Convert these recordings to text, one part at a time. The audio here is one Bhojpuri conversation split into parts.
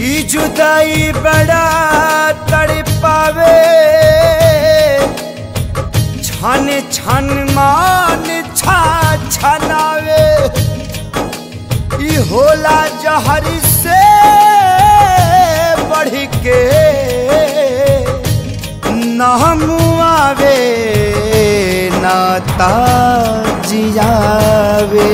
ई जुदाई बड़ा तड़पावे छन छन मान छा छनावे ई होला जहर से बढ़ के नहमुआवे नाता जियावे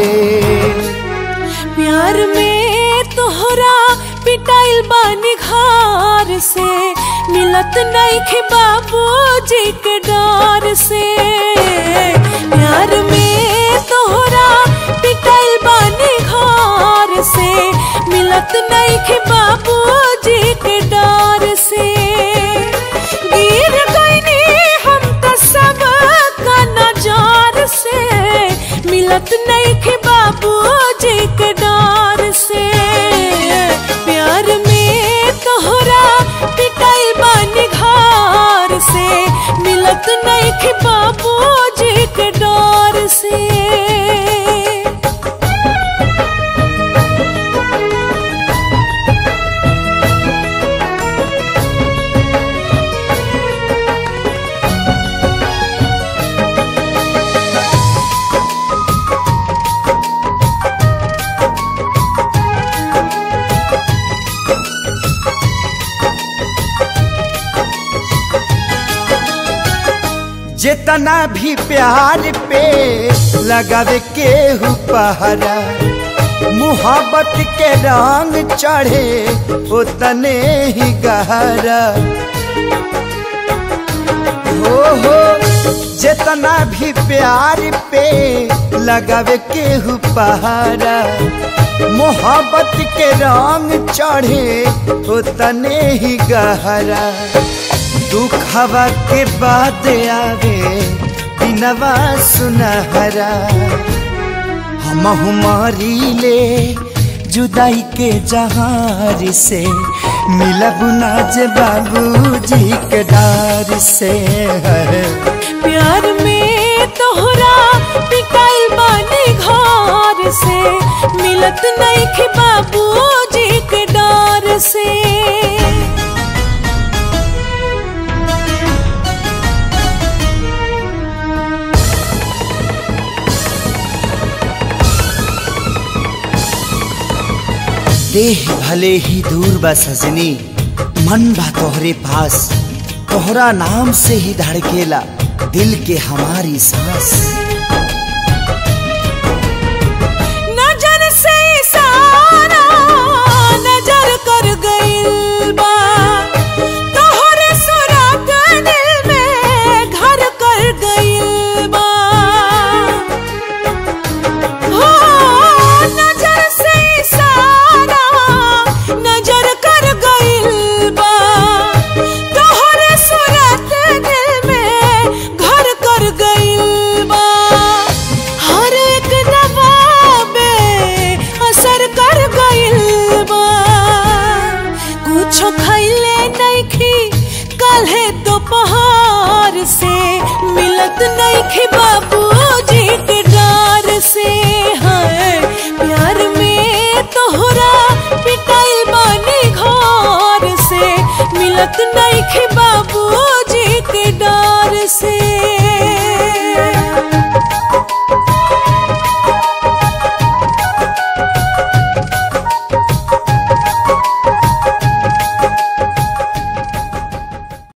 प्यार में तोहरा पिटाइल बानी घर से मिलत नहीं खे बाबूजी के डर से प्यार में तोहरा पिटाइल बानी घर से मिलत नहीं खे बाबूजी के डर से गिर गईनी हम त सब का नजार से मिलत नहीं खे बाबूजी के डर से प्यार में तोहरा पिटाई बानी घर से मिलत नहीं खे बाबूजी के डर से जितना भी प्यार पे लगावे के हु पहरा मुहब्बत के रंग चढ़े उतने ही गहरा हो हो जितना भी प्यार पे लगावे के हु पहरा मोहब्बत के रंग चढ़े उतने ही गहरा दुखवा के बाद आवे दिनवा सुनहरा हम हमारी ले जुदाई के जहार से मिलब नाज बाबूजी के डार से प्यार में तोहरा पिटाइल बानी घर से मिलत नहीं खे बाबूजी के डर से देह भले ही दूर बा सजनी मन बा तोहरे पास तोहरा नाम से ही धड़केला दिल के हमारी सांस